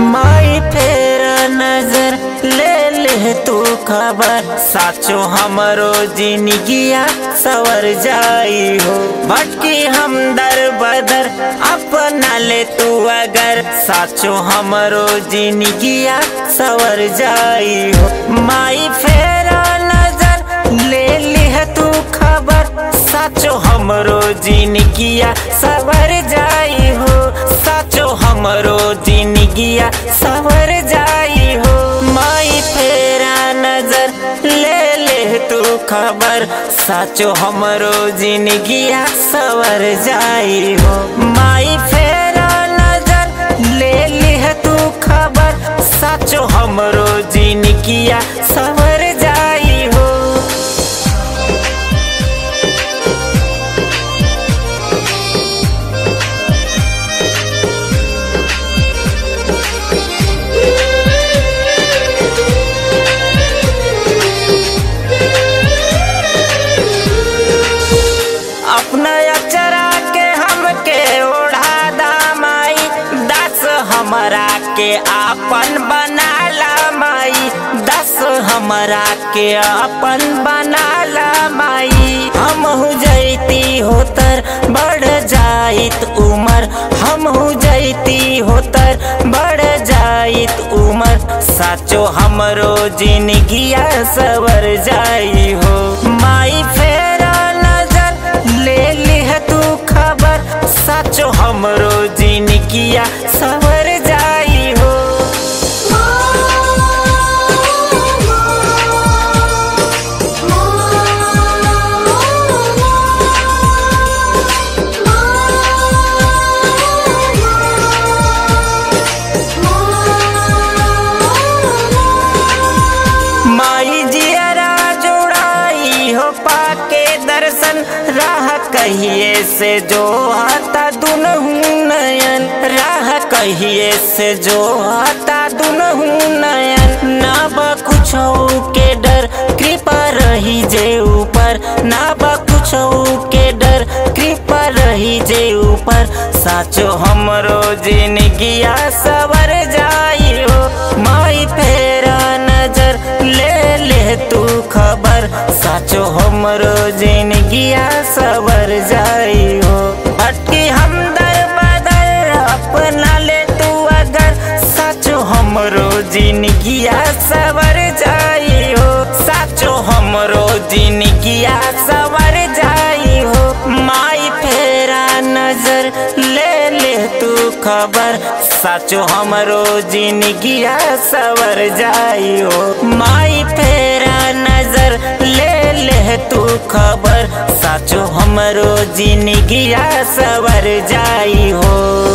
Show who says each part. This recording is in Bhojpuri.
Speaker 1: माई फेर नजर ले ले तू खबर साचो हमरो जिंदगिया सवर जाई हो भटकी हम दर बदर अपना ले तू अगर साचो हमरो जिंदगिया सवर जाई हो माई फेर नजर ले लिह तू खबर साचो हमरो जिंदगिया सवर जाई हो साचो हमरो जिंदगिया सवर जाई हो माई फेरा नजर ले ले तू खबर साचो हमरो जिंदगिया सवर जाई हो माई फेरा नजर ले लिह तू खबर साचो हमरो जिंदगिया सवर जाई हो अपना अचरा के हमके ओढ़ा दामाई दस हमरा के आपन बना ला माई दस हमरा के आपन बना ला माई हम हो जैती होतर बढ़ जाइत उमर हम हो जैती होतर बढ़ जाइत उमर साचो हमरो जिंदगिया सवर जाई हो माई फेरा नजर ले लिह तू खबर साचो हमरो जिंदगिया सवर जाई हो माई जियरा जोड़ाई हो पाके दर्शन राह कहिए से जो आता दुनहु नयन राह कहिए से जो आता दुनहु नयन ना बा कुछ के डर कृपा रही जे ऊपर ना बा कुछ के डर कृपा रही जे ऊपर साचो हमरो जिंदगिया सवर जाई हो माई फेरा नजर ले ले तू खबर साचो हमरो जिंदगिया सवर जाई हो भटकी हम दर बदर अपना ले तू अगर साचो हमरो जिंदगिया सवर जाई हो साचो हमरो जिंदगिया सवर जाई हो माई फेरा नजर ले ले तू खबर साचो हमरो जिंदगिया सवर जाई हो माई फेरा नजर ले ले तू खबर साचो हमरो जिंदगिया सवर जाई हो